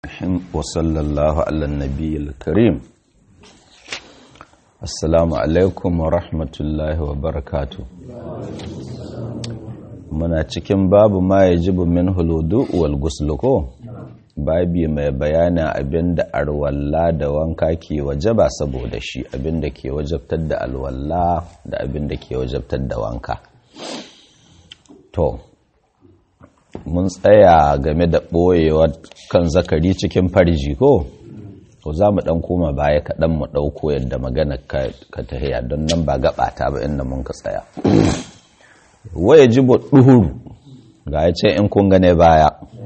وصلى الله على النبي الكريم السلام عليكم ورحمة الله وبركاته muna cikin babu ma ya jibu min huludu wal gusluko babi mai bayanin abinda arwalla da wanka ke wajaba saboda shi abinda ke wajabtar da alwalla da abinda ke wajabtar da wanka to mun tsaya game da ɓoyewa kan zakari cikin farji ko to za mu ɗan koma baya kaɗan mu ɗauko yadda magana ka tahiya don nan ba gaɓata ba inda mun ka tsaya waya ji ɗuhuru ga ya ce in kun gane baya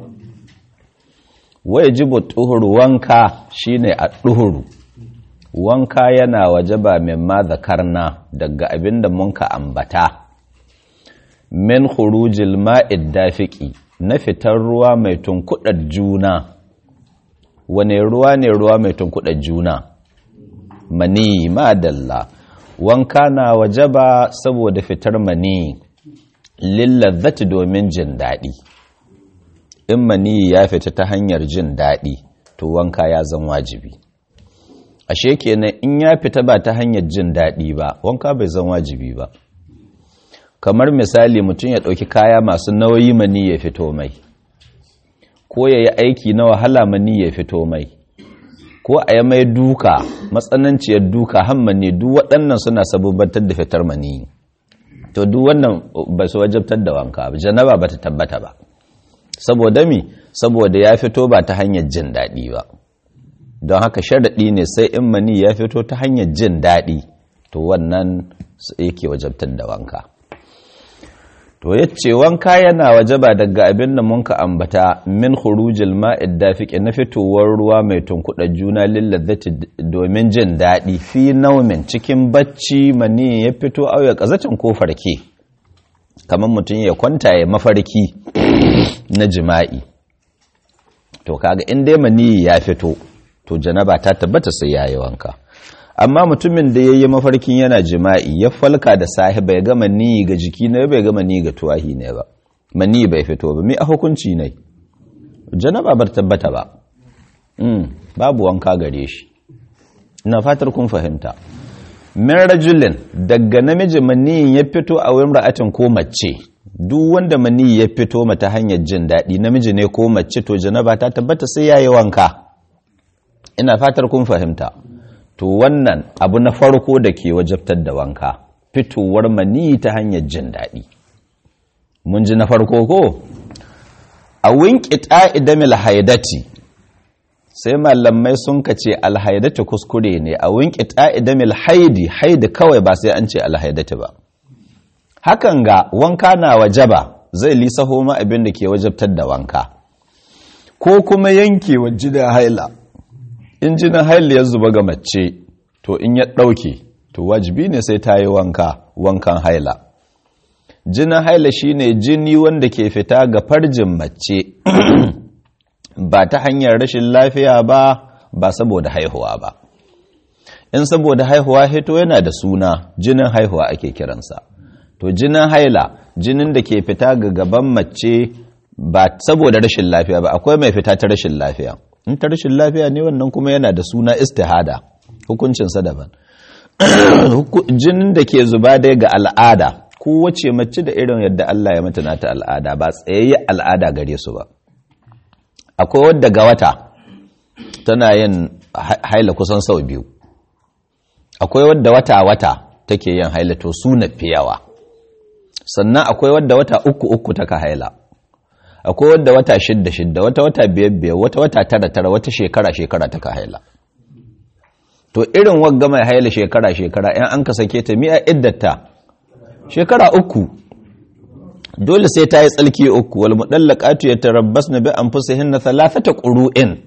waya ji ɗuhuru wanka shine a ɗuhuru wanka yana waje ba min ma zakarna daga abin da mun ka ambata min khurujil ma'id dafiqi na fitar ruwa mai tunkudar juna wane ruwa ne ruwa mai tunkudar juna mani madalla wanka na wajaba saboda fitar mani lillazzati domin jin daɗi in mani ya fita ta hanyar jin daɗi to wanka ya zan wajibi ashe kenan in ya fita ba ta hanyar jin daɗi ba wanka bai zan wajibi ba kamar misali mutum ya ɗauki kaya masu nauyi mani ya fito mai ko ya yi aiki na wahala mani ya fito mai ko a yi mai duka matsananciyar duka hammani duk waɗannan suna sabubantar da fitar mani to duk wannan ba su wajabtar da wanka ba janaba ba ta tabbata ba saboda mi saboda ya fito ba ta hanyar jin daɗi ba don haka sharaɗi ne sai in mani ya fito ta hanyar jin daɗi to wannan yake wajabtar da wanka to yace wanka yana wajaba daga abin da munka ambata min khurujil ma'id dafiqi na fitowar ruwa mai tunkuɗa juna lillazati domin jin daɗi fi naumin cikin bacci mani ya fito auya kazatin ko farke kamar mutum ya kwanta ya mafarki na jima'i to kaga in dai mani ya fito to janaba ta tabbata sai yayi wanka amma mutumin da ya yi mafarkin yana jima'i ya falka da sahi bai gama ni ga jiki ne bai gama ni ga tuwahi ne ba mani bai fito ba mai a hukunci ne janaba bar tabbata ba babu wanka gare shi ina fatar kun fahimta min rajulin daga namiji mani ya fito a wurin ra'atin ko mace duk wanda mani ya fito mata hanyar jin daɗi namiji ne ko mace to janaba ta tabbata sai yayi wanka ina fatar kun fahimta to wannan abu na farko da ke wajabtar da wanka fitowar mani ta hanyar jin daɗi mun ji na farko ko a winki ta'idamil haidati sai malamai sun ka ce alhaidati kuskure ne a winki ta'idamil haidi haidi kawai ba sai an ce alhaidati ba hakan ga wanka na wajaba zai lisaho ma abin da ke wajabtar da wanka ko kuma yankewa jida haila in jinin haila ya zuba ga mace to in ya ɗauke to wajibi ne sai ta yi wanka wankan haila jinin haila shine jini wanda ke fita ga farjin mace ba ta hanyar rashin lafiya ba ba saboda haihuwa ba in saboda haihuwa hito yana da suna jinin haihuwa ake kiransa to jinin haila jinin da ke fita ga gaban mace ba saboda rashin lafiya ba akwai mai fita ta rashin lafiya in ta rashin lafiya ne wannan kuma yana da suna istihada hukuncinsa daban jinin da ke zuba dai ga al'ada kowace mace da irin yadda Allah ya mata nata al'ada ba tsayayye al'ada gare su ba akwai wadda ga wata tana yin haila kusan sau biyu akwai wadda wata-wata take yin haila to su na fiyawa sannan akwai wadda wata uku-uku taka haila akwai wadda wata shidda shidda wata wata biyar biyar wata wata tara tara wata shekara shekara ta ka haila to irin wagga mai haila shekara shekara yan an ka sake ta mi'a iddata shekara uku dole sai ta yi tsalki uku wal mudallaqatu yatarabbasna bi anfusihinna thalathata qurun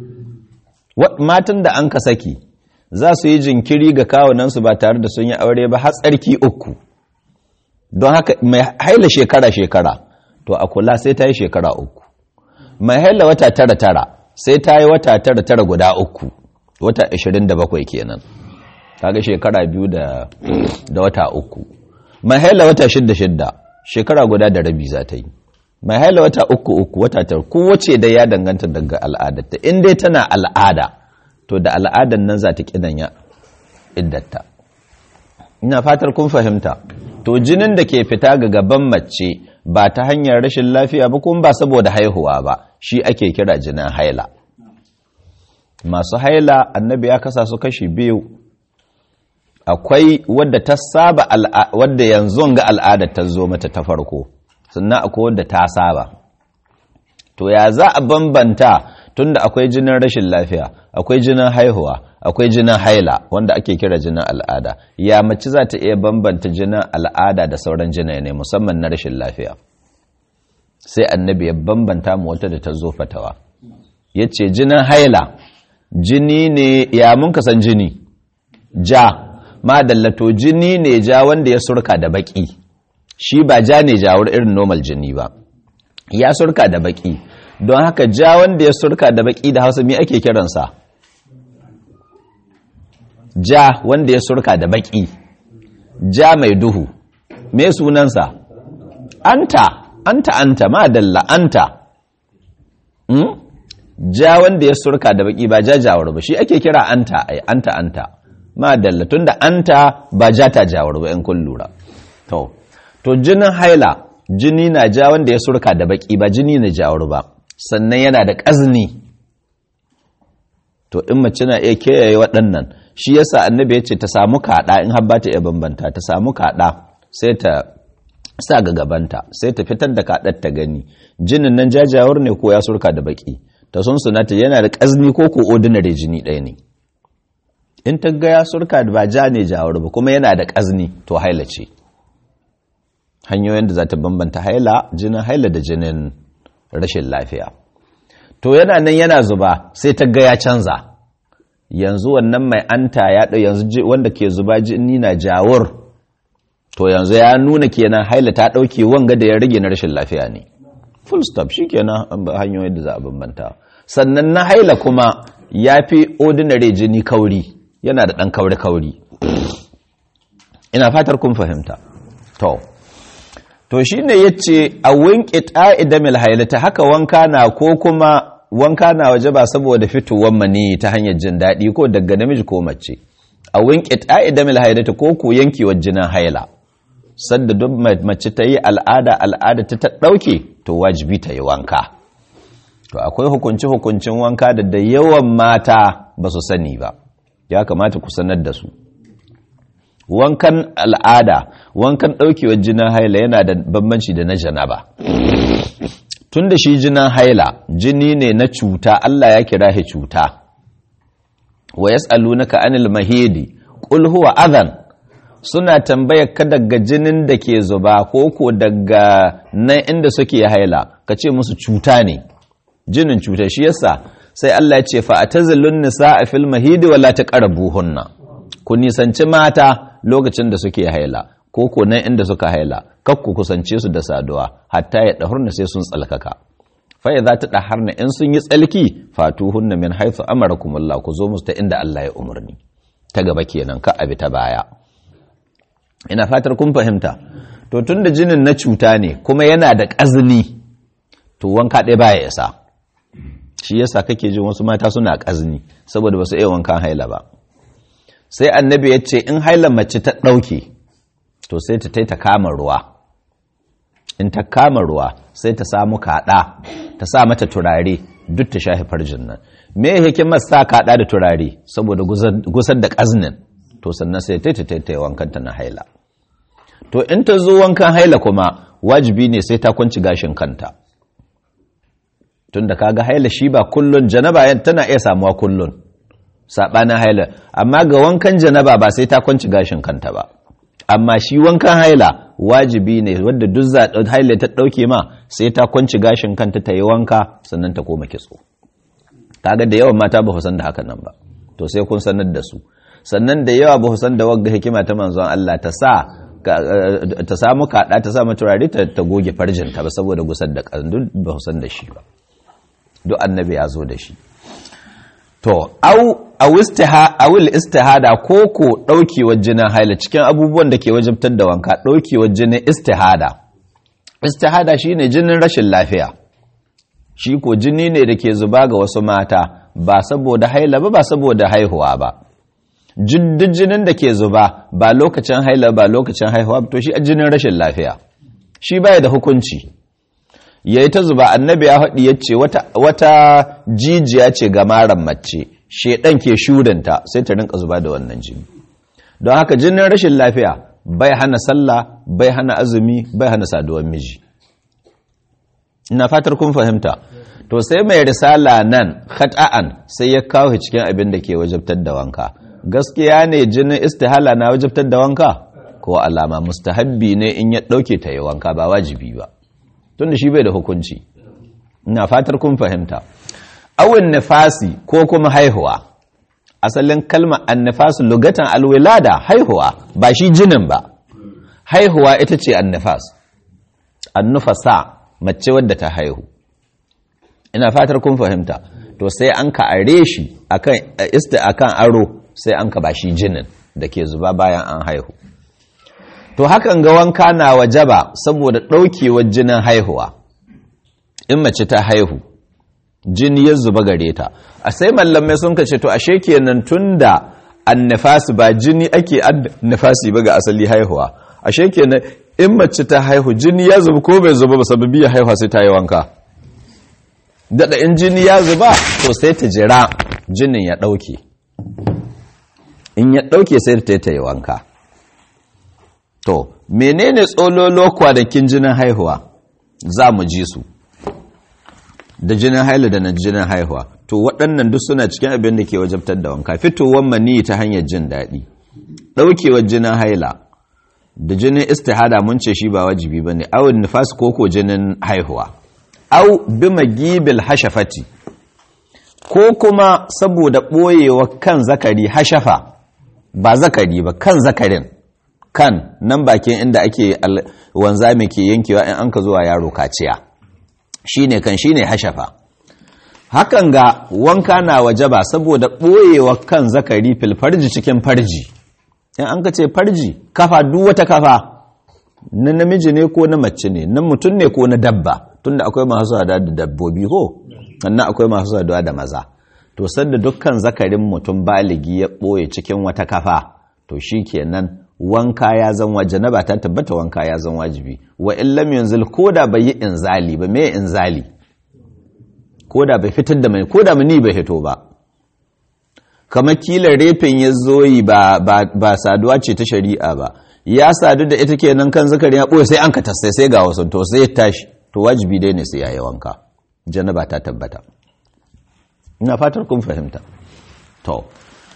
matan da an ka saki za su yi jinkiri ga kawunan su ba tare da sun yi aure ba har tsarki uku don haka mai haila shekara shekara to a kula sai ta yi shekara uku mai haila wata tara tara sai ta yi wata tara tara guda uku wata ashirin da bakwai kenan kaga shekara biyu da wata uku mai haila wata shidda shidda shekara guda da rabi za ta yi mai haila wata uku uku wata tar kowace da ya danganta daga al'adarta in dai tana al'ada to da al'adar nan za ta kidanya iddata ina fatar kun fahimta to jinin da ke fita ga gaban mace ba ta hanyar rashin lafiya ba kuma ba saboda haihuwa ba shi ake kira jinin haila masu haila annabi ya kasa su kashi biyu akwai wadda ta saba wadda yanzu ga al'adar ta zo mata ta farko sannan akwai wadda ta saba to ya za a bambanta tunda akwai jinin rashin lafiya akwai jinin haihuwa akwai jinin haila wanda ake kira jinin al'ada ya mace za ta iya bambanta jinin al'ada da sauran jinai ne musamman na rashin lafiya sai annabi ya bambanta mu wata da ta zo fatawa ya ce jinin haila jini ne ya mun kasan jini ja madallato jini ne ja wanda ya surka da baki shi ba ja ne jawar irin normal jini ba ya surka da baki don haka ja wanda ya surka da baki da hausa me ake kiransa ja wanda ya surka da baki ja mai duhu me sunansa anta anta anta madalla anta hmm? ja wanda ya surka da baki ba jajawar ba shi ake kira anta ai anta anta madalla tunda anta ba ja ta jawar ba in kun lura to to jinin haila jini na ja wanda ya surka da baki ba jini na jawar ba sannan yana da ƙazni to in mace na iya kiyaye waɗannan shi yasa annabi ya ce ta samu kaɗa in har ba ta iya bambanta ta samu kaɗa sai ta sa ga gabanta sai ta fitar da kaɗar ta gani jinin nan jajawar ne ko ya surka da baki ta sun sunata yana da ƙazni ko ko ordinary jini ɗaya ne in ta ga ya surka da ba ja ne jawar ba kuma yana da ƙazni to haila ce hanyoyin da za ta bambanta haila jinin haila da jinin rashin lafiya to yana nan yana zuba sai ta ga ya canza yanzu wannan mai anta ya ɗau yanzu wanda ke zuba jini na jawur to yanzu ya nuna kenan haila ta ɗauke wanga da ya rage na rashin lafiya ne full stop shi kenan hanyoyin da za a bambanta sannan na haila kuma ya fi ordinary jini kauri yana da ɗan kauri-kauri ina fatar kun fahimta to to shi ne ya ce a winƙi ƙa'idamil hailata haka wanka na ko kuma wanka na waje ba saboda fitowar mani ta hanyar jin daɗi ko daga namiji ko mace a winƙi ƙa'idamil hailata ko ko yankewar jinin haila sadda duk mace ta yi al'ada al'ada ta ta ɗauke to wajibi ta yi wanka to akwai hukunci hukuncin wanka da da yawan mata ba su sani ba ya kamata ku sanar da su wankan al'ada wankan ɗaukewar jinin haila yana da bambanci da na janaba tun da shi jinin haila jini ne na cuta Allah ya kira shi cuta wa yas'alunaka anil mahidi qul huwa adhan suna tambayar ka daga jinin da ke zuba ko ko daga nan inda suke haila ka ce musu cuta ne jinin cuta shi yasa sai Allah ya ce fa atazilun nisaa fil mahidi wala taqrabuhunna ku nisanci mata lokacin da suke haila ko ko nan inda suka haila kak ku kusance su da saduwa hatta ya dahurna sai sun tsalkaka fa idza ta daharna in sun yi tsalki fatuhunna min haythu amarakumullah ku zo musu ta inda Allah ya umarni ta gaba kenan ka abi ta baya ina fatar kun fahimta to tunda jinin na cuta ne kuma yana da ƙazini to wanka ɗaya baya isa shi yasa kake jin wasu mata suna ƙazini saboda ba su iya wankan haila ba sai annabi ya ce in haila mace ta ɗauke to sai ta ta kama ruwa in ta kama ruwa sai ta samu kaɗa ta sa mata turare duk ta shafi farjin nan me hikimar sa kaɗa da turare saboda gusar da ƙaznin to sannan sai ta ta ta wankanta na haila to in ta zo wankan haila kuma wajibi ne sai ta kwanci gashin kanta tunda kaga haila shi ba kullun janaba tana iya samuwa kullun sabanin haila amma ga wankan janaba ba sai ta kwanci gashin kanta ba amma shi wankan haila wajibi ne wanda duk za haila ta dauke ma sai ta kwanci gashin kanta ta yi wanka sannan ta koma kitso kaga da yawan mata ba ku san da hakan nan ba to sai kun sanar da su sannan da yawa ba ku san da wagga hikima ta manzon Allah ta sa ta samu kada ta sa turare ta goge farjinta ba saboda gusar da kandu ba ku san da shi ba duk annabi ya zo da shi to au awil istihada ko ko daukewar jinin haila cikin abubuwan da ke wajibtar da wanka daukewar jinin istihada istihada shine jinin rashin lafiya shi ko jini ne da ke zuba ga wasu mata ba saboda haila ba ba saboda haihuwa ba duk jinin da ke zuba ba lokacin haila ba lokacin haihuwa to shi jinin rashin lafiya shi baya da hukunci yayi ta zuba annabi ya haɗi yace wata wata jijiya ce ga maran mace shedan ke shurinta sai ta rinka zuba da wannan jini don haka jinin rashin lafiya bai hana sallah bai hana azumi bai hana saduwar miji ina fatar kun fahimta to sai mai risala nan khata'an sai ya kawo cikin abin da ke wajabtar da wanka gaskiya ne jinin istihala na wajabtar da wanka ko alama mustahabbi ne in ya dauke ta yi wanka ba wajibi ba tunda shi bai da hukunci ina fatar kun fahimta awin nifasi ko kuma haihuwa asalin kalmar annifas lugatan alwilada haihuwa ba shi jinin ba haihuwa ita ce annifas annufasa mace wadda ta haihu ina fatar kun fahimta to sai an ka are shi akan ista akan aro sai an ka ba shi jinin da ke zuba bayan an haihu to hakan ga wanka na wajaba saboda ɗaukewar jinin haihuwa in mace ta haihu jini ya zuba gare ta a sai mallamai sun kace to ashe kenan tunda annifasi ba jini ake annifasi ba ga asali haihuwa ashe kenan in mace ta haihu jini ya zuba ko bai zuba ba sababi ya haihuwa sai ta yi wanka dada in jini ya zuba to sai ta jira jinin ya dauke in ya dauke sai ta ta yi wanka to menene tsololo kwanakin jinin haihuwa za mu ji su da jinin haila da na jinin haihuwa to waɗannan duk suna cikin abin da ke wajabtar da wanka fitowar mani ta hanyar jin daɗi ɗaukewar jinin haila da jinin istihada mun ce shi ba wajibi ba ne awon nufas koko jinin haihuwa au bi magibil hashafati ko kuma saboda ɓoyewa kan zakari hashafa ba zakari ba kan zakarin kan nan bakin inda ake wanzami ke yankewa in an ka zuwa yaro kaciya shine kan shine hashafa hakan ga wanka na wajaba saboda ɓoyewa kan zakari fil farji cikin farji in an ka ce farji kafa duk wata kafa na namiji ne ko na mace ne na mutum ne ko na dabba tunda akwai masu saduwa da dabbobi ko sannan akwai masu saduwa da maza to sanda dukkan zakarin mutum baligi ya ɓoye cikin wata kafa to shi kenan wanka ya zan waje ba ta tabbata wanka ya zan wajibi wa illam yanzil koda bai yi inzali ba me inzali koda bai fitar da mai koda mani bai hito ba kamar kila refin ya zoyi ba ba saduwa ce ta shari'a ba ya sadu da ita kenan kan zakari ya boye sai an ka tasai sai ga wasu to sai ya tashi to wajibi dai ne sai yayi wanka janaba ta tabbata ina fatar kun fahimta to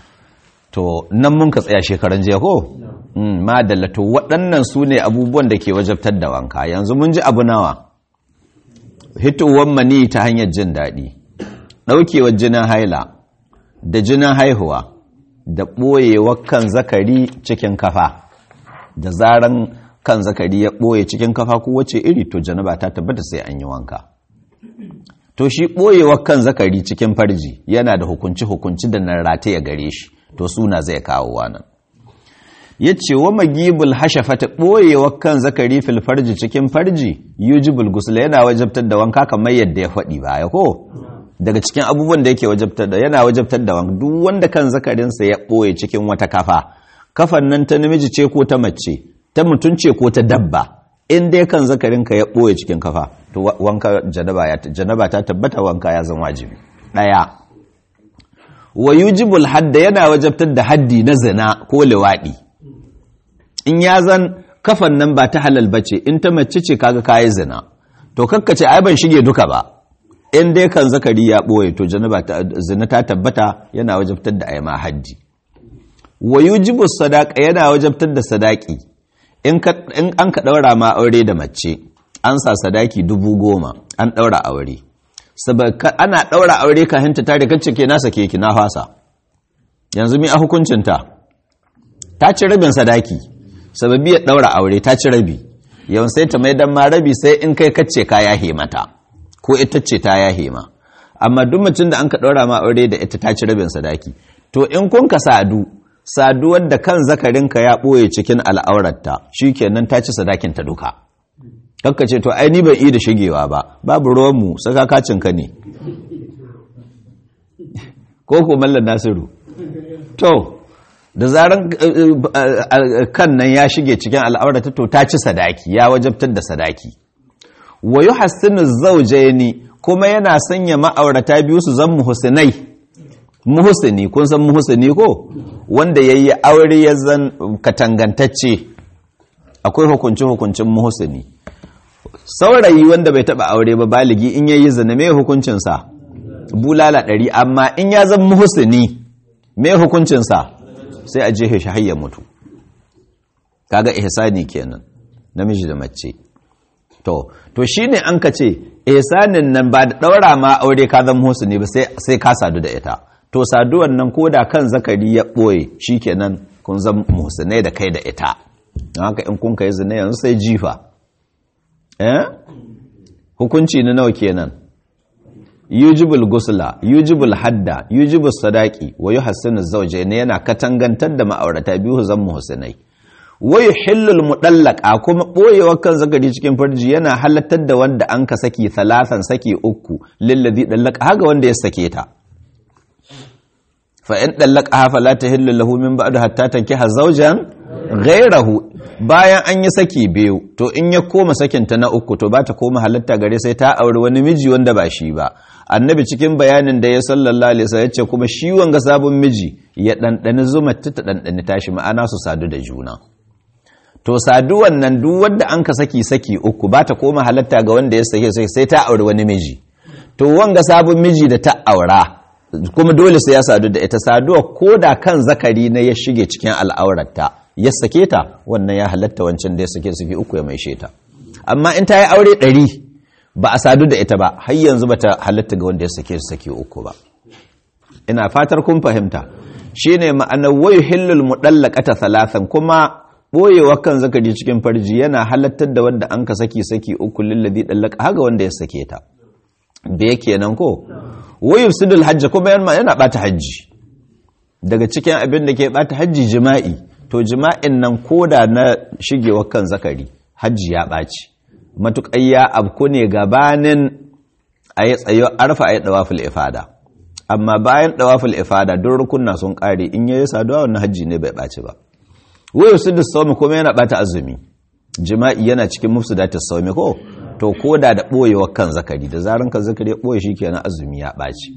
to nan mun ka tsaya shekaran jiya ko madalla to waɗannan su ne abubuwan da ke wajabtar da wanka yanzu mun ji abu nawa hitowar mani ta hanyar jin daɗi ɗaukewar jinin haila da jinin haihuwa da ɓoyewar kan zakari cikin kafa da zaran kan zakari ya ɓoye cikin kafa ko wace iri to janaba ta tabbata sai an yi wanka to shi ɓoyewar kan zakari cikin farji yana da hukunci-hukunci da nan rataye gare shi to suna zai kawo wannan ya ce wa magibul hashafata ɓoyewa kan zakari fil farji cikin farji yujibul gusula yana wajabtar da wanka kamar yadda ya faɗi baya ko daga cikin abubuwan da yake wajabtar da yana wajabtar da wanka duk wanda kan zakarinsa ya ɓoye cikin wata kafa kafan nan ta namiji ce ko ta mace ta mutum ce ko ta dabba in dai kan zakarinka ya ɓoye cikin kafa to wanka janaba ta tabbata wanka ya zama wajibi ɗaya wa yujibul hadda yana wajabtar da haddi na zina ko liwaɗi in ya zan kafan nan ba ta halal bace in ta mace ce kaga kayi zina to kakkace ai ban shige duka ba in dai kan zakari ya boye to janaba zina ta tabbata yana wajabtar da ayi ma haddi wa yujibu sadaqa yana wajabtar da sadaki in an ka daura ma aure da mace an sa sadaki dubu goma an daura aure ana daura aure ka hinta tare kacce ke nasa keki na fasa yanzu mi a hukuncinta ta ci rabin sadaki sababi ya daura aure ta ci rabi yawan sai ta mai dan ma rabi sai in kai kacce ka yahe mata ko ita ce ta yahe ma amma duk mutum da an ka daura ma aure da ita ta ci rabin sadaki to in kun ka sadu saduwar da kan zakarinka ya ɓoye cikin al'aurarta shikenan ta ci sadakin ta duka kakka ce to ai ni ban yi da shigewa ba babu ruwanmu saka kacinka ne ko ko mallan nasiru to da zaran kan nan ya shige cikin al'aurata to ta ci sadaki ya wajabtar da sadaki wa yuhassinu zawjaini kuma yana sanya ma'aurata biyu su zan muhsinai muhsini kun san muhsini ko wanda yayi aure ya zan katangantacce akwai hukunci hukuncin muhsini saurayi wanda bai taba aure ba baligi in yayi zina me hukuncin sa bulala ɗari amma in ya zan muhsini me hukuncin sa sai a jehe shi hayya mutu kaga ihsani kenan namiji da mace to to shine an ka ce ihsanin nan ba da daura ma aure ka zan muhsini ba sai sai ka sadu da ita to saduwan nan koda kan zakari ya boye shikenan kun zan muhsinai da kai da ita don haka in kun kai zina yanzu sai jifa eh hukunci na nawa kenan yujibul gusla yujibul hadda yujibul sadaki wa yuhassinu zawjayn yana katangantar da ma'aurata biyu zan muhsinai wa yuhillul mudallaqa kuma boyewa kan zakari cikin farji yana halattar da wanda an ka saki thalathan saki uku lillazi dallaqa haga wanda ya sake ta fa in dallaqaha fala tahillu lahu min ba'du hatta tankiha zawjan ghayrahu bayan an yi saki biyu to in ya koma sakinta na uku to ba ta koma halatta gare sai ta auri wani miji wanda ba shi ba annabi cikin bayanin da ya sallallahu alaihi wasallam yace kuma shi wanga sabon miji ya dandani zuma ta dandani tashi ma'ana su sadu da juna to saduwan nan duk wanda an ka saki saki uku ba ta koma halatta ga wanda ya sake sai ta auri wani miji to wanga sabon miji da ta aura kuma dole sai ya sadu da ita saduwa ko da kan zakari na ya shige cikin al'aurarta ya sake ta wannan ya halatta wancan da ya sake suke uku ya mai sheta amma in ta yi aure ɗari ba a sadu da ita ba har yanzu ba ta halatta ga wanda ya sake su sake uku ba ina fatar kun fahimta shine ma'anar wayu hillul mudallaqata thalathan kuma boyewa kan zakari cikin farji yana halattar da wanda an ka saki saki uku lillazi dallaqa haga wanda ya sake ta be kenan ko wayu sidul hajj kuma yana bata hajji daga cikin abin da ke bata hajji jima'i to jima'in nan koda na shigewa kan zakari hajji ya ɓaci matuƙai ya abku ne gabanin a yi tsayo arfa a yi ɗawaful ifada amma bayan ɗawaful ifada don rukunna sun ƙare in yi saduwa wannan hajji ne bai ɓaci ba wayo su da saumi kuma yana ɓata azumi jima'i yana cikin mufsu da ta saumi ko to koda da ɓoyewa kan zakari da zaran kan zakari ya ɓoye shi kenan azumi ya ɓaci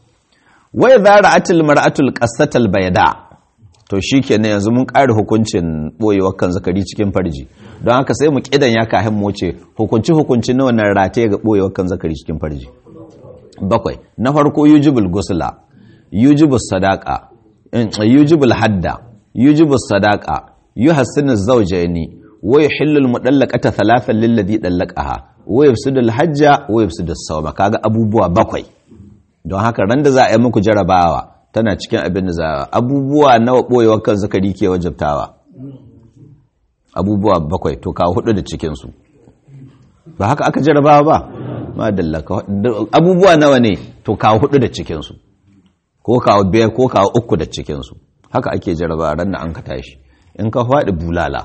wai zara atil mar'atul qasatal bayda to shi kenan yanzu mun ƙari hukuncin ɓoyewar kan zakari cikin farji don haka sai mu ƙidan ya kahin mu ce hukunci hukunci na wannan rataye ga ɓoyewar kan zakari cikin farji bakwai na farko yujibul gusla yujibul sadaka yujibul hadda yujibul sadaka yuhassinu zawjaini wa yuhillu mudallaqata thalathan lilladhi dallaqaha wa yufsidu hajja wa yufsidu sawma kaga abubuwa bakwai don haka ran da za a yi muku jarabawa tana cikin abin da za abubuwa nawa ɓoyewar kan zakari ke wajabtawa abubuwa bakwai to kawo hudu da cikinsu ba haka aka jarabawa ba madalla abubuwa nawa ne to kawo hudu da cikinsu ko kawo biyar ko kawo uku da cikinsu haka ake jarabawa ran da an ka tashi in ka faɗi bulala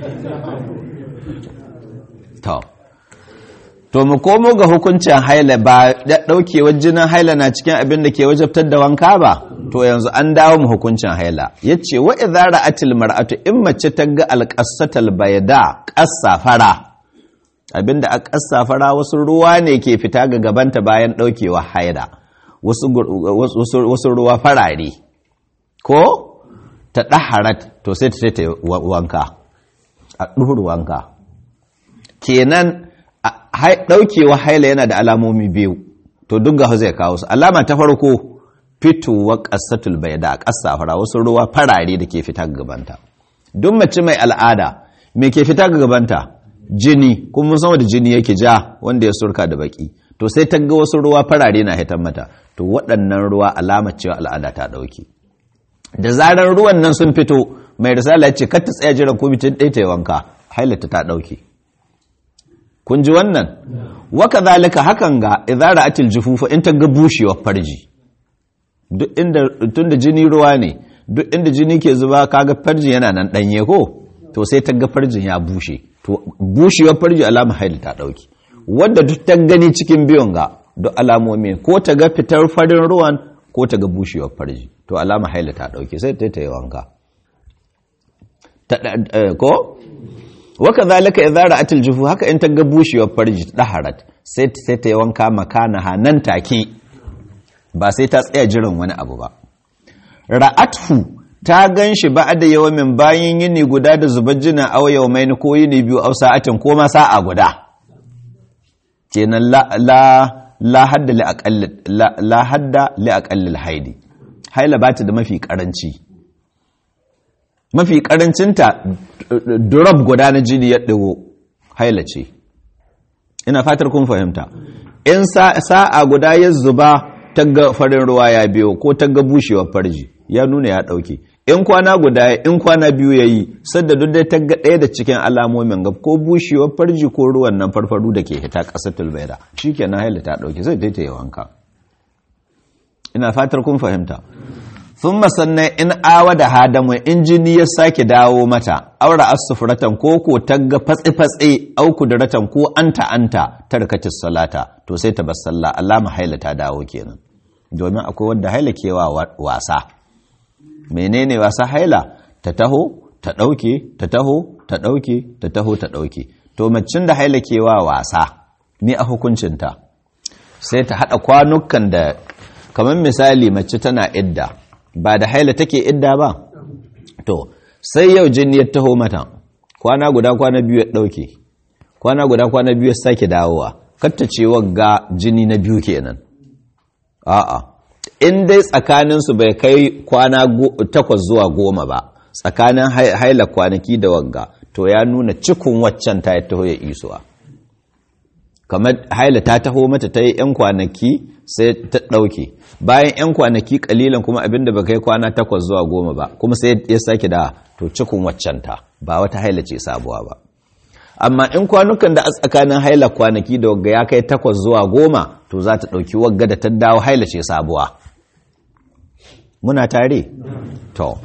to mu komo ga hukuncin haila ba daukewar jinin haila na cikin abin da ke wajabtar da wanka ba to yanzu an dawo mu hukuncin haila yace wa idza ra'atil mar'atu in mace ta ga alqassatal bayda qassa fara abinda a qassa fara wasu ruwa ne ke fita ga gabanta bayan daukewa haila wasu wasu ruwa farare ko ta daharat to sai ta ta wanka a duhur wanka kenan daukewa haila yana da alamomi biyu to duk ga zai kawo su alama ta farko fitowa ƙasatul bai da ƙasa fara wasu ruwa farare da ke fita gabanta duk mace mai al'ada me ke fita gabanta jini kuma mun san da jini yake ja wanda ya surka da baki to sai ta ga wasu ruwa farare na hitan mata to waɗannan ruwa alama cewa al'ada ta ɗauke da zarar ruwan nan sun fito mai risala ce kar ta tsaya jiran ko bitin ɗaya ta yi wanka hailata ta ɗauke kun ji wannan waka zalika hakan ga idara atil jufufa in ta ga bushewar farji duk inda tunda jini ruwa ne duk inda jini ke zuba kaga farji yana nan danye ko to sai ta ga farjin ya bushe to bushewar farji alama haila ta ɗauki wadda duk ta gani cikin biyun ga duk alamomi ko ta ga fitar farin ruwan ko ta ga bushewar farji to alama haila ta ɗauki sai ta yi wanka ko waka zalika idza ra'atil jufu haka in ta ga bushewar farji daharat sai sai ta yi wanka makana nan take ba sai ta tsaya jiran wani abu ba ra'athu ta gan shi ba da yawamin bayan yini guda da zubar jina aw yawmain ko yini biyu aw sa'atin ko ma sa'a guda kenan la la la hadda li aqall la hadda li aqall haidi haila ba ta da mafi karanci mafi karancinta drop guda na jini ya dago haila ce ina fatar kun fahimta in sa'a guda ya zuba tagga farin ruwa ya biyo ko tagga bushewar farji ya nuna ya dauke in kwana guda in kwana biyu ya yi sadda duk dai tagga ɗaya da cikin alamomin gab ko bushewar farji ko ruwan nan farfaru da ke hita ƙasar tulbaida shi ke na haila ta ɗauke zai ta yi wanka ina fatar kun fahimta sun masannan in awa da hadamu in jini ya sake dawo mata aura asufuratan ko ko tagga fatsi-fatsi au kudratan ko anta anta tarkatis salata to sai ta bar sallah alama haila ta dawo kenan domin akwai wanda haila kewa wasa menene wasa haila ta taho ta ɗauke ta taho ta ɗauke ta taho ta ɗauke to macin da haila kewa wasa ni a hukuncinta sai ta haɗa kwanukan da kamar misali mace tana idda ba da haila take idda ba to sai yau jini ya taho mata kwana guda kwana biyu ya ɗauke kwana guda kwana biyu ya sake dawowa katta ce wagga jini na biyu kenan a'a in dai tsakaninsu bai kai kwana takwas zuwa goma ba tsakanin haila kwanaki da wagga to ya nuna cikin waccan ta taho ya isuwa kamar haila ta taho mata ta yi 'yan kwanaki sai ta ɗauke bayan 'yan kwanaki kalilan kuma abinda ba kai kwana takwas zuwa goma ba kuma sai ya sake da to cikin waccan ta ba wata haila ce sabuwa ba amma in kwanukan da a tsakanin haila kwanaki da wagga ya kai takwas zuwa goma to za ta ɗauki wagga da ta dawo haila ce sabuwa muna tare? to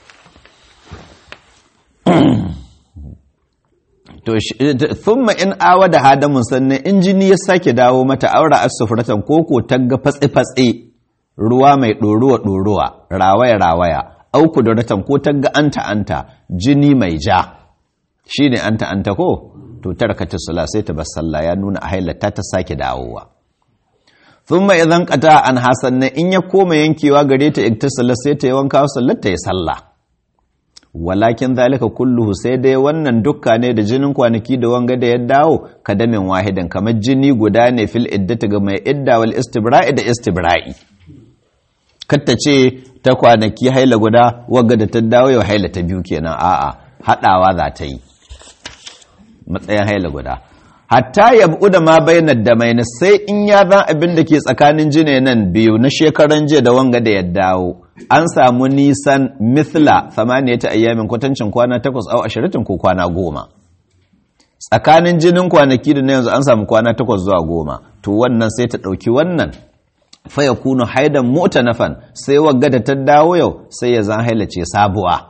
to thumma in awa da hadamun sannan in jini ya sake dawo mata aura asufratan koko tagga fatsi-fatsi ruwa mai ɗoruwa-ɗoruwa rawaya-rawaya auku da ratan ko tagga anta-anta jini mai ja shi ne anta-anta ko to tarkata sula sai ta bar sallah ya nuna a hailata ta sake dawowa thumma idan qata an hasanna in ya koma yankewa gare ta iktasala sai ta yi wanka sallar ta yi sallah walakin zalika kulluhu sai dai wannan dukka ne da jinin kwanaki da wanga da ya dawo kadamin wahidan kamar jini guda ne fil iddata ga mai idda wal istibra'i da istibra'i katta ce ta kwanaki haila guda wanga da ta dawo yau haila ta biyu kenan a'a hadawa za ta yi matsayin haila guda hatta yabu da ma bayanar da mai sai in ya zan abin da ke tsakanin jine nan biyu na shekaran jiya da wanga da ya dawo an samu nisan mithla ta ayyamin kwatancin kwana takwas au ashiratin ko kwana goma tsakanin jinin kwanaki da na yanzu an samu kwana takwas zuwa goma to wannan sai ta ɗauki wannan faya kunu haidan mota nafan sai wagga da ta dawo yau sai ya zan hailace sabuwa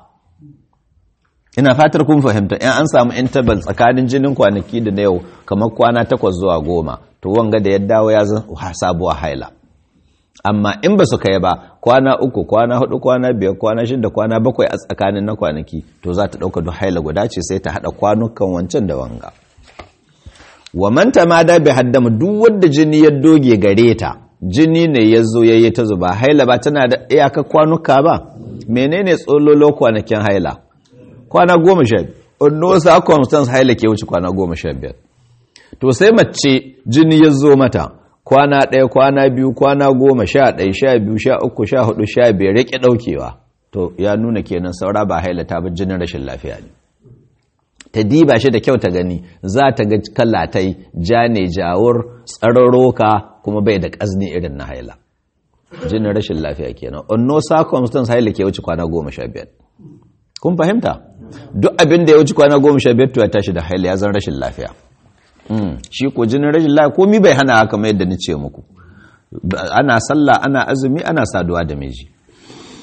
ina fatar kun fahimta in an samu interval tsakanin jinin kwanaki da na yau kamar kwana takwas zuwa goma to wanga da ya dawo ya zan sabuwa haila amma in ba su kai ba kwana uku kwana hudu kwana biyar kwana shida kwana bakwai a tsakanin na kwanaki to za ta ɗauka duk haila guda ce sai ta haɗa kwanukan wancan da wanga wa manta ma da bai haddama duk wanda jini ya doge gare ta jini ne ya zo ya yi ta zuba haila ba tana da iyaka kwanuka ba menene tsololo kwanakin haila kwana goma sha biyar no circumstance haila ke wuce kwana goma sha biyar to sai mace jini ya zo mata kwana ɗaya kwana biyu kwana goma sha ɗaya sha biyu sha uku sha hudu sha biyar ya ƙi ɗaukewa to ya nuna kenan saura ba hailata ba jinin rashin lafiya ne ta diba shi da kyau ta gani za ta ga kalatai ja ne jawur tsararroka kuma bai da ƙazni irin na haila jinin rashin lafiya kenan on no circumstance haila ke wuce kwana goma sha biyar kun fahimta duk abin da ya wuce kwana goma sha biyar to ya tashi da haila ya zan rashin lafiya shi ko jinin rashin lafiya komi bai hana haka mai yadda ni ce muku ana sallah ana azumi ana saduwa da miji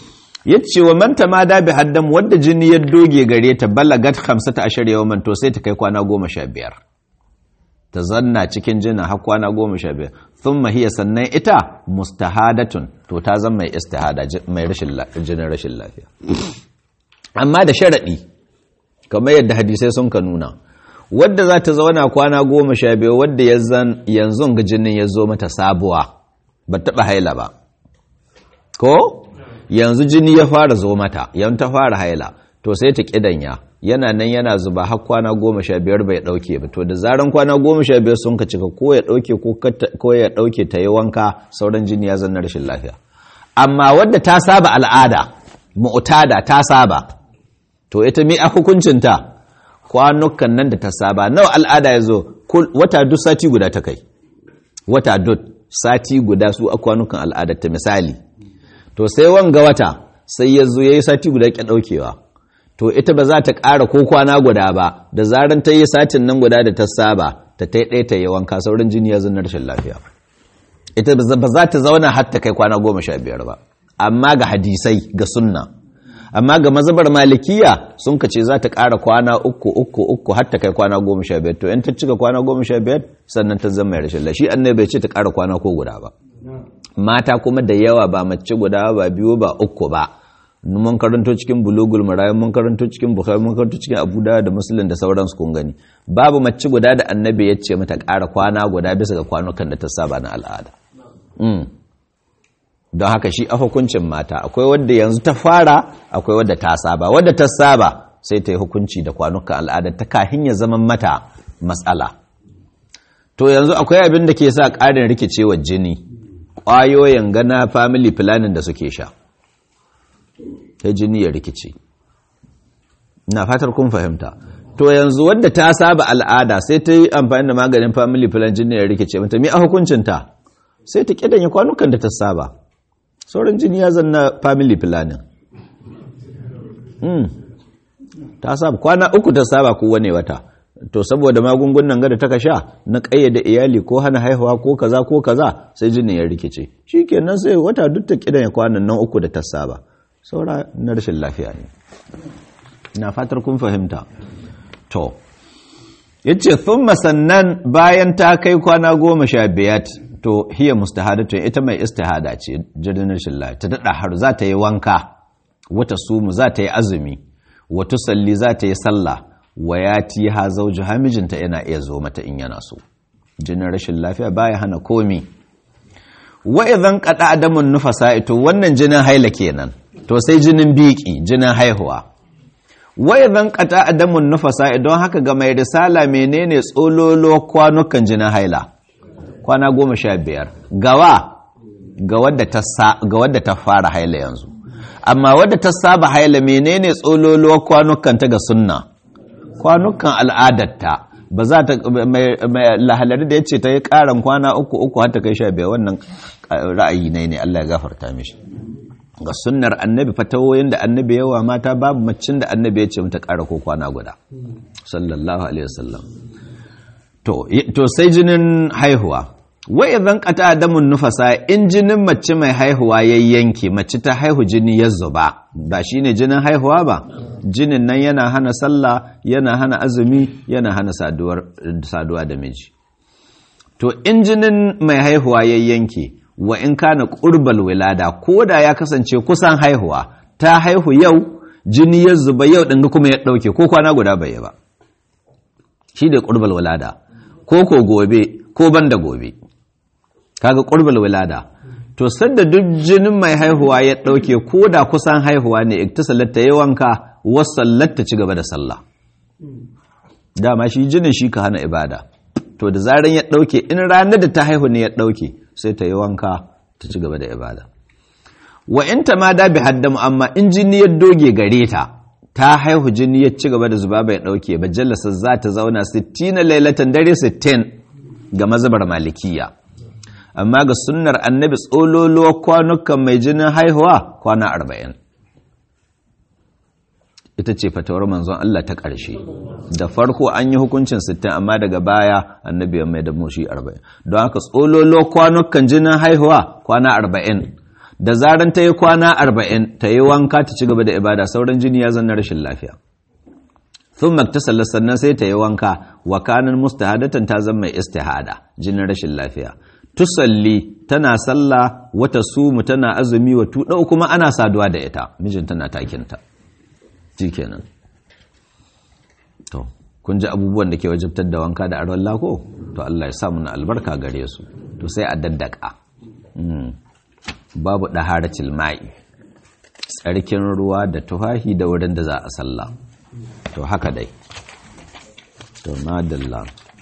yace wa man tamada bi haddam wadda jini ya doge gare ta balagat 15 yawman to sai ta kai kwana 15 ta zanna cikin jina har kwana 15 thumma hiya sannan ita mustahadatun to ta zama mai istihada mai rashin jinin rashin lafiya amma da sharadi kamar yadda hadisai sun ka nuna wadda za ta zauna kwana goma sha biyu wadda yanzu ga jinin ya zo mata sabuwa ba taɓa haila ba ko yanzu jini ya fara zo mata yan ta fara haila to sai ta ƙidanya yana nan yana zuba har kwana goma sha biyar bai ɗauke ba to da zaran kwana goma sha biyar sun ka cika ko ya ɗauke ko ya ɗauke ta yi wanka sauran jini ya zanna rashin lafiya amma wadda ta saba al'ada mu'tada ta saba to ita mi a hukuncinta kwanukan nan da ta saba nawa al'ada ya zo wata duk sati guda ta kai wata duk sati guda su a kwanukan al'adar ta misali to sai wanga wata sai ya zo ya yi sati guda ƙya ɗaukewa to ita ba za ta ƙara ko kwana guda ba da zaran ta yi satin nan guda da ta saba ta ta ɗaya ta yi wanka saurin jini ya zana rashin lafiya ita ba za ta zauna har ta kai kwana goma sha biyar ba amma ga hadisai ga sunna amma ga mazabar malikiya sun kace za ta ƙara kwana uku uku uku har ta kai kwana goma sha biyar to in ta cika kwana goma sha biyar sannan ta zama rashin lashi annabi bai ce ta ƙara kwana ko guda ba mata kuma da yawa ba mace guda ba biyu ba uku ba mun karanto cikin bulugul marayu mun karanto cikin bukhari mun karanto cikin abu da da muslim da sauransu kun gani babu mace guda da annabi ya ce mata ƙara kwana guda bisa ga kwanukan da ta saba na al'ada don haka shi a hukuncin mata akwai wadda yanzu ta fara akwai wadda ta saba wadda ta saba sai ta yi hukunci da kwanukan al'ada ta kahin ya zama mata matsala to yanzu akwai abin da ke sa ƙarin rikicewar jini ƙwayoyin gana family planning da suke sha ta jini ya rikice na fatar kun fahimta to yanzu wadda ta saba al'ada sai ta yi amfani da maganin family planning jini ya rikice mata mi a hukuncinta sai ta ƙidanya kwanukan da ta saba sauran jini ya zanna family planning mm. ta saba kwana uku ta saba ko wane wata to saboda magungunan gada ta sha na kayyade iyali ko hana haihuwa ko kaza ko kaza sai jini ya rikice shikenan sai wata duk ta kidan ya kwanan nan uku da ta saba saura na rashin lafiya ne na fatar kun fahimta to yace thumma sannan bayan ta kai kwana goma sha biyar to hiya mustahadatun ita mai istihada ce jirgin rashin lafiya ta dada har za ta yi wanka wata sumu za ta yi azumi wata salli za ta yi sallah wa ya ti ha zauji hamijinta yana iya zo mata in yana so jinin rashin lafiya baya hana komi wa idan qada adamun nufasa ito wannan jinin haila kenan to sai jinin biki jinin haihuwa wa idan qada adamun nufasa don haka ga mai risala menene tsololo kwanukan jinin haila kwana goma sha biyar gawa ga wadda ta fara haila yanzu amma wadda ta saba haila menene tsololuwar kwanukan ta ga sunna kwanukan al'adarta ba za ta mai lahalari da ya ce ta yi karan kwana uku uku har ta kai sha biyar wannan ra'ayi ne ne Allah ya gafarta mishi ga sunnar annabi fatawoyin da annabi yawa mata babu macin da annabi ya ce mata kara ko kwana guda sallallahu alaihi wasallam to sai jinin haihuwa wa idan qata damun nufasa in jinin mace mai haihuwa ya yanke mace ta haihu jini ya zuba ba shine jinin haihuwa ba jinin nan yana hana sallah yana hana azumi yana hana saduwa da miji to in jinin mai haihuwa ya yanke wa in kana qurbal wilada koda ya kasance kusan haihuwa ta haihu yau jini ya zuba yau dinga kuma ya dauke ko kwana guda bai ba shi da qurbal wilada ko ko gobe ko banda gobe kaga qurbul wilada to sanda duk jinin mai haihuwa ya dauke ko da kusan haihuwa ne iktisalat ta yawanka wasallat ta ci gaba da sallah dama shi jinin shi ka hana ibada to da zaran ya dauke in ranar da ta haihu ne ya dauke sai ta yi wanka ta ci gaba da ibada wa in ta ma da bi haddamu amma in jini ya doge gare ta ta haihu jini ya ci gaba da zuba bai dauke ba jallasa za ta zauna 60 lailatan dare 60 ga mazabar malikiya amma ga sunnar annabi tsololuwa kwanukan mai jinin haihuwa kwana arba'in ita ce fatawar manzon Allah ta ƙarshe da farko an yi hukuncin sittin amma daga baya annabi ya mai da mushi arba'in don haka tsololuwa kwanukan jinin haihuwa kwana arba'in da zaran ta yi kwana arba'in ta yi wanka ta ci gaba da ibada sauran jini ya zanna rashin lafiya sun maktasalla sannan sai ta yi wanka wa kanin mustahadatan ta zama mai istihada jinin rashin lafiya tusalli tana sallah wata sumu tana azumi wa tuɗau kuma ana saduwa da ita mijin tana takinta ji kenan to kun ji abubuwan da ke wajabtar da wanka da aron lako to Allah ya samu na albarka gare su to sai a daddaka babu ɗaharacin ma'i tsarkin ruwa da tufahi da wurin da za a sallah to haka dai to madalla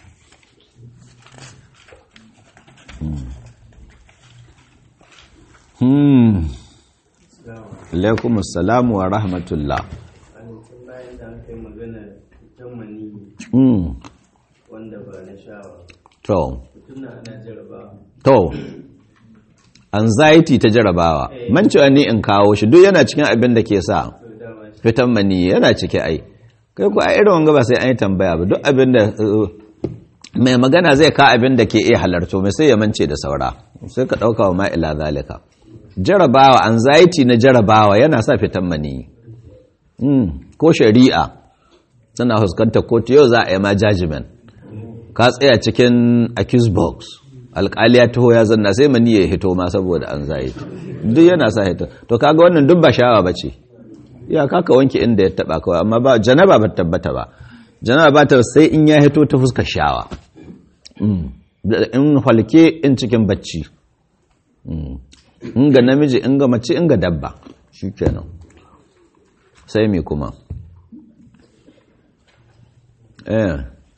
hmm alaikum assalamu wa rahmatullah wanda ba na shawa to mutum na ana jaraba to anxiety ta jarabawa man cewa ni in kawo shi duk yana cikin abin da ke sa to dama shi fitan mani yana cike ai kai ku a irin wanga ba sai an yi tambaya ba duk abin da uh, mai magana zai ka abin da ke iya halarto mai sai ya mance da saura sai ka ɗauka wa ma'ila zalika jarabawa anxiety na jarabawa yana sa fitan mani mm. ko shari'a tana fuskantar kotu yau za a yi ma judgment ka tsaya cikin accuse box alƙali ya taho ya zanna sai mani ya hito ma saboda anxiety duk yana sa hito to kaga wannan duk ba shawa bace ya kaka wanke inda ya taba kawai amma ba janaba ba tabbata ba janaba ba ta sai in ya hito ta fuskar shawa Mm. Da- in halke in cikin bacci Mm. in ga namiji in ga mace in ga dabba shikenan sai me kuma eh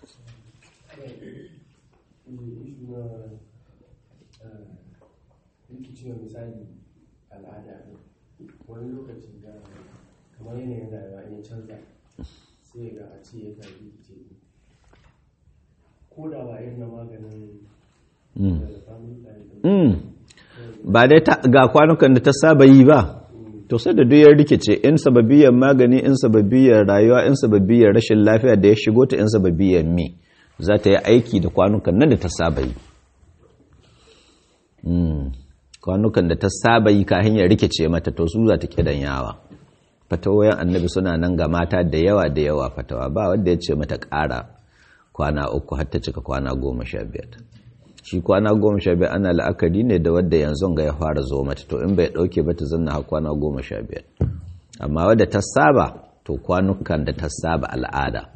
rikicewa misali al'ada ne wani lokaci da kamar yanayin rayuwa in ya canza sai ga a ce ya kan rikice ko da ba irin na maganin Mm. da family planning Mm. ba dai ta- ga kwanukan da ta saba yi ba to sai da duyar rikice in sababiyar magani in sababiyar rayuwa in sababiyar rashin lafiya da ya shigo ta in sababiyar mi za ta yi aiki da kwanukan nan da ta saba yi Mm. kwanukan da ta saba yi ka hanyar rikice mata to su za ta kidan yawa fatawoyin annabi suna nan ga mata da yawa da yawa fatawa ba wanda ya ce mata ƙara kwana uku har ta cika kwana goma sha biyar shi kwana goma sha biyar ana la'akari ne da wadda yanzu ga ya fara zo mata to in bai dauke ba ta zanna har kwana goma sha biyar amma wadda ta saba to kwanukan da ta saba al'ada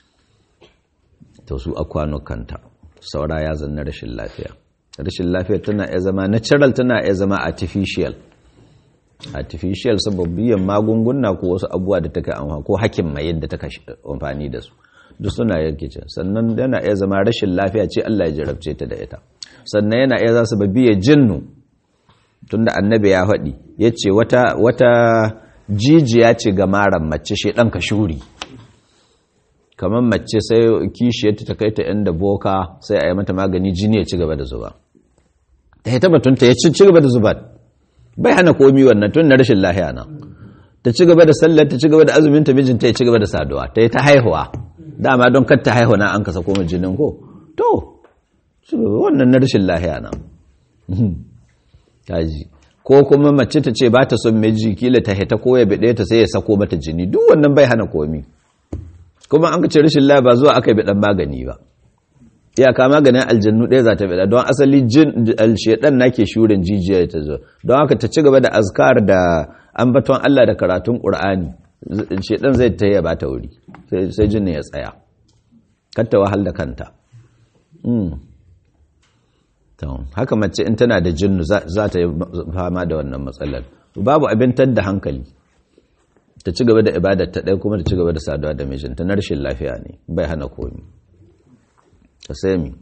to su a kwanukanta saura ya zanna rashin lafiya rashin lafiya tana iya zama natural tana iya zama artificial artificial sababiyan magunguna ko wasu abubuwa da take amfani ko hakin mai yadda take amfani da su duk suna yarkice sannan yana iya zama rashin lafiya ce Allah ya jarabce ta da ita sannan yana iya za su babiya jinnu tunda annabi ya faɗi ya ce wata, wata jijiya ce ga maran mace shi ɗan ka shuri kamar mace sai kishiyarta ta kai ta inda boka sai a yi mata magani jini ya ci gaba da zuba ta yi tabbatunta ya ci gaba da zuba bai hana komi wannan tun na rashin lahiya na ta ci gaba da sallar ta ci gaba da azumin ta mijinta ya ci gaba da saduwa ta yi ta haihuwa dama don kar ta haihu na an kasa koma jinin ko to wannan na rashin lahiya na kaji ko kuma mace ta ce ba ta son miji kila ta hita ko ya bide ta sai ya sako mata jini duk wannan bai hana komi kuma an ce rashin lahiya ba zuwa aka bi dan magani ba iyaka maganin aljannu ɗaya za ta bida don asali jin alshedan nake shurin jijiyar ta zo don haka ta ci gaba da azkar da ambaton Allah da karatun Qur'ani shedan zai ta ya bata wuri sai jinin ya tsaya katta wahal da kanta haka mace in tana da jinnu za ta yi fama da wannan matsalar babu abin da hankali ta ci gaba da ibadar ta ɗaya kuma ta ci gaba da saduwa da mijinta na rashin lafiya ne bai hana komi ta sai mi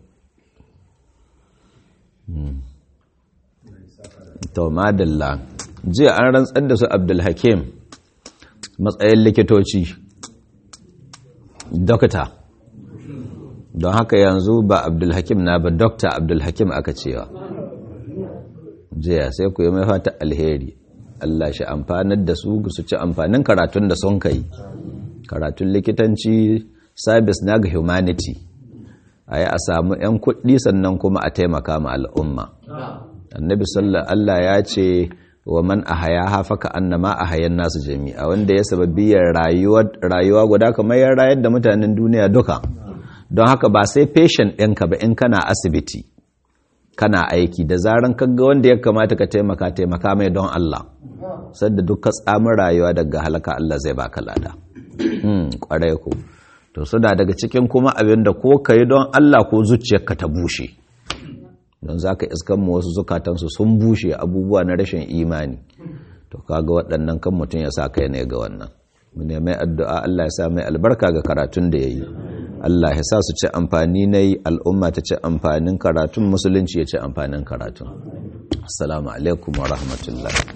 to madalla jiya an rantsar da su abdulhakim matsayin likitoci dokta don haka yanzu ba abdulhakim na ba dokta abdulhakim aka cewa jiya sai ku yi mai fata alheri Allah shi amfanar da su su ci amfanin karatun da sun kai karatun likitanci sabis na ga humanity a yi a samu 'yan kuɗi sannan kuma a taimaka ma al'umma annabi sallallahu Allah ya ce wa man ahayaha faka annama ahayan nasu jami'a wanda ya sababiyar rayuwa guda kamar ya rayar da mutanen duniya duka don haka ba sai patient ɗinka ba in kana asibiti kana aiki da zaran kaga wanda ya kamata ka taimaka taimaka mai don Allah sadda duka tsamin rayuwa daga halaka Allah zai baka lada kwarai ku to suna daga cikin kuma abin da ko ka yi don Allah ko zuciyarka ta bushe don za ka iskan mu wasu zukatansu sun bushe abubuwa na rashin imani to kaga waɗannan kan mutum ya sa kai ne ga wannan mu mai addu'a Allah ya sa mai albarka ga karatun da ya yi Allah ya sa su ci amfani na yi al'umma ta ci amfanin karatun musulunci ya ci amfanin karatun assalamu alaikum wa rahmatullahi